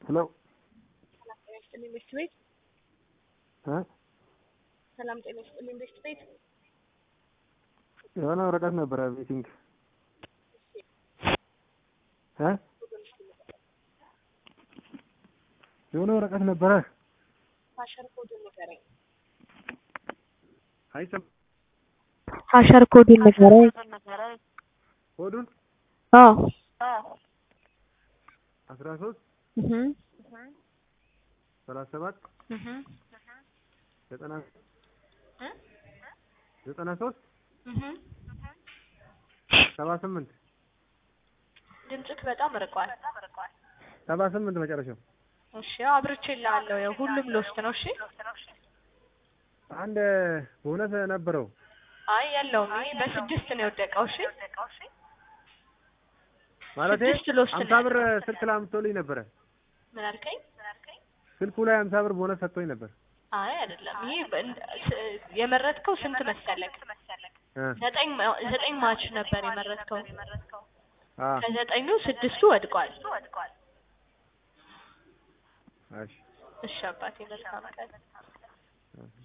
ሄሎ ሰላም ጤና ይስጥልኝ ቤስት ቤት እ ሰላም ጤና ይስጥልኝ ቤስት ቤት የሆነ ወረቀት ነበረ ቤቲንግ እ የሆነ ወረቀት ነበረ ሀሸር ኮዱን ንገረኝ አይሰም ሀሸር ኮዱን ንገረኝ። ኮዱን አዎ አስራ ሶስት እህ ሰላሳ ሰባት እህ ዘጠና ዘጠና ሶስት እህ ሰባ ስምንት ድምፅክ በጣም ርቋል ሰባ ስምንት መጨረሻው እሺ ያው አብርቼልሃለሁ ያው ሁሉም ሎስት ነው እሺ አንድ ቦነስ ነበረው አይ የለውም ይሄ በስድስት ነው የወደቀው እሺ ማለቴ ስድስት ሎስት አምሳ ነው ብር ስልክ ላይ አምጥቶልኝ ነበረ ምን አልከኝ ስልኩ ላይ አምሳ ብር ቦነስ ሰጥቶኝ ነበር አይ አይደለም ይሄ በእንድ- ስ- የመረጥከው ስንት መሰለክ እ ዘጠኝ ማ- ዘጠኝ ማች ነበር የመረጥከው አ ከዘጠኙ ስድስቱ ወድቋል እሺ እሺ አባቴ መልካም ቀን እሺ